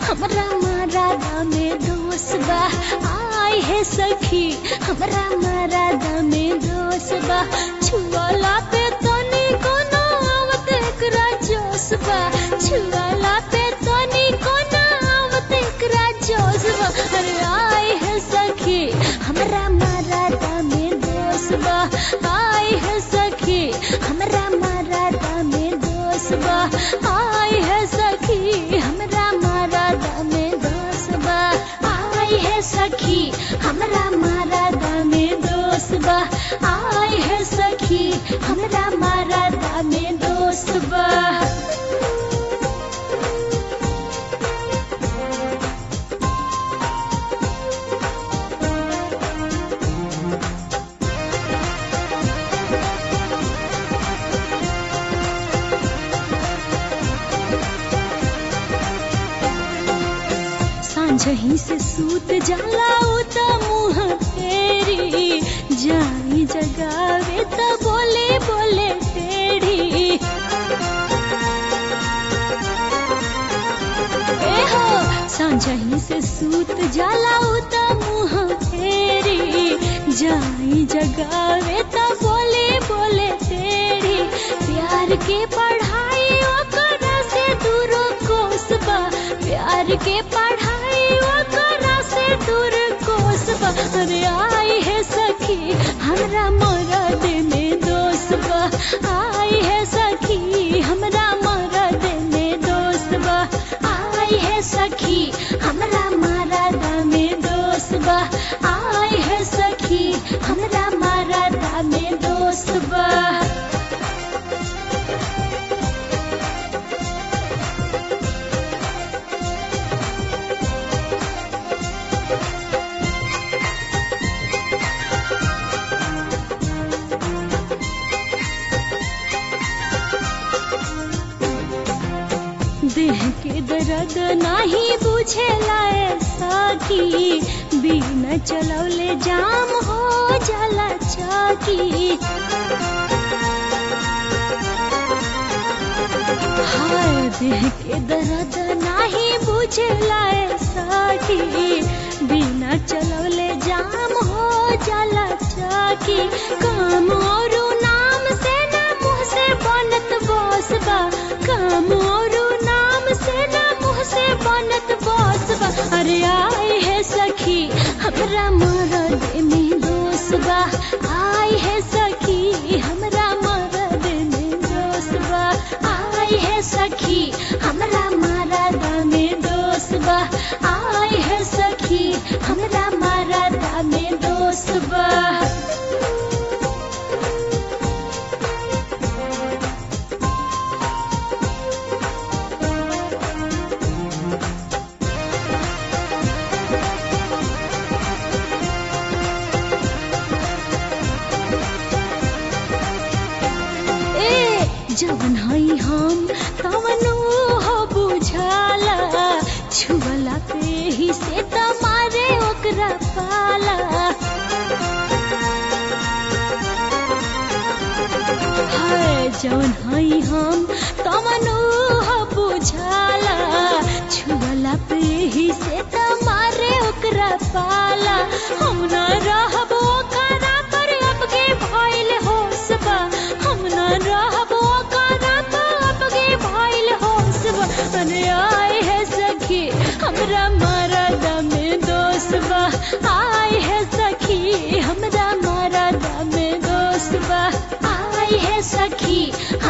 हमरा मरादा में दोष बा आय है सखी हमरा मरादा में दोष बा छुआला पे तनी कोनो आवत एकरा जोश बा छुआला पे तनी कोनो आवत एकरा जोश बा अरे आय है सखी हमरा मरादा में दोष बा आय है सखी हमरा मरादा में दोष बा आय है सखी हमरा मरादा में दोष बा आय है सखी हमरा मरादा में दोष बा आय है सखी हमरा मरादा में दोष बा सांझही से सूत जाला उ त मुंह फेरी जाई जगावे त बोले बोले टेढ़ी ए हो सांझही से सूत जाला उ त मुंह फेरी जाई जगावे त बोले बोले टेढ़ी प्यार के पढ़ाई ओकरा से दूरो कोसबा प्यार के पढ़ाई ओकरा से दूर कोसबा अरे आई है सखी हमरा मरद में दोष बा आई है सखी हमरा मरद में दोष बा आई है सखी हमरा मरद में दोष बा आई है सखी हमरा मरद में दोष बा देह के दर्द नाही बुझेला सकी बिना चलौले जाम हो जाला चौकी हाय देह के दर्द नाही बुझेला सकी बिना चलौले जाम हो जाला चौकी काम और नाम से ना मुँह से बनत बस बा काम और नाम से ना मुँह से बनत बस बा अरे आए है सखी हमरा मरद में दोष बा आए है सखी हमरा मरद में दोष बा आए है सखी हमरा मरद में दोष बा आए है सखी हमरा मरद में दोष बा ए जवन हई हम तवन हो बुझाला छुअला पे ही से तमारे ओकरा पाला हाय जवन हई हम तवन हो बुझाला छुअला पे ही से तमारे ओकरा पाला हम ना रहब ओकरा पर अब के भइल होसबा हम ना रहब ओकरा पर अब के भइल होसबा अरे आए है सखी हमरा मरद में दोष बा आए है सखी हमरा मरद में दोष बा आए है सखी